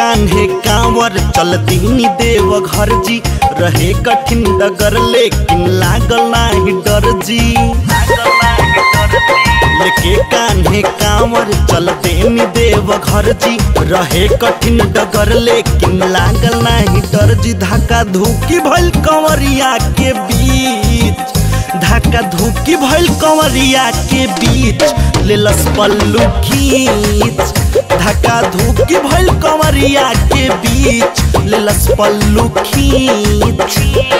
कान्हे कांवर चल दीनी देव घर जी रहे कठिन डगर लेकिन लागल नाही डर जी लेके कान्हे कांवर चल देनी देव घर जी रहे कठिन डगर लेकिन लागल नाही डर जी धक्का धुकी भइल कंवरिया के बीच धक्का धुकी भइल कंवरिया के बीच लेलस पल्लू खींच धक्का धुकी भइल कंवरिया के बीच लेलस पल्लू खींच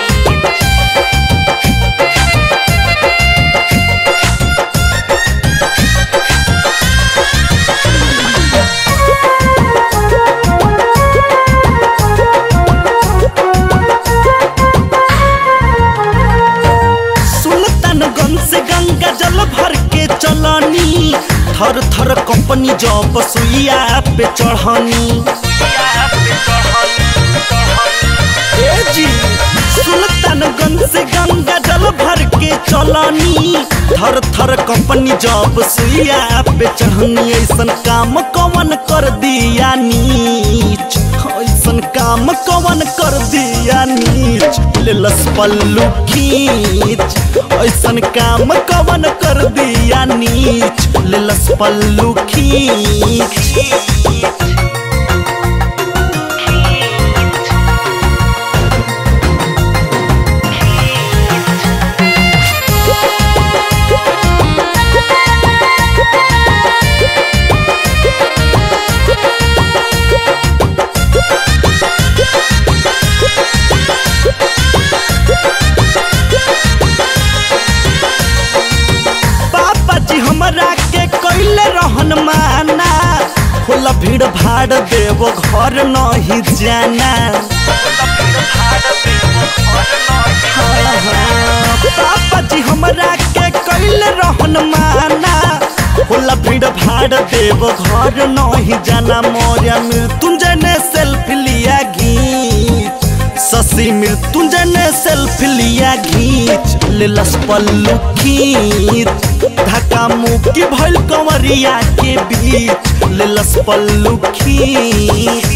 सुल्तानगंज से गंगा जल भर के चलनी थर थर कंपनी जब सुइया पे चढ़नी ए जी सुल्तानगंज से गंगा जल भर के चलनी थर थर कंपनी जब सुइया पे चढ़नी ऐसन काम कवन कर दिया नीच ऐसन काम कवन कर दिया नीच लेलस पल्लू खींच ऐसन काम कवन कर दिया नीच लेलस पल्लू खींच पापा जी हमरा के कैले रहन माना होला भीड़ भाड़ देव घर नहीं जाना हाँ, हाँ, पापा जी हमरा के कैले रहन माना होला भीड़ भाड़ देव घर नहीं जाना मोरिया मृत्युंजय ने सेल्फी लिया घींच शशि मृत्युंजय ने सेल्फी लिया घींच लेलस पल्लू खींच धक्का मुक्की भइल कंवरिया के बीच लेलस पल्लू खींच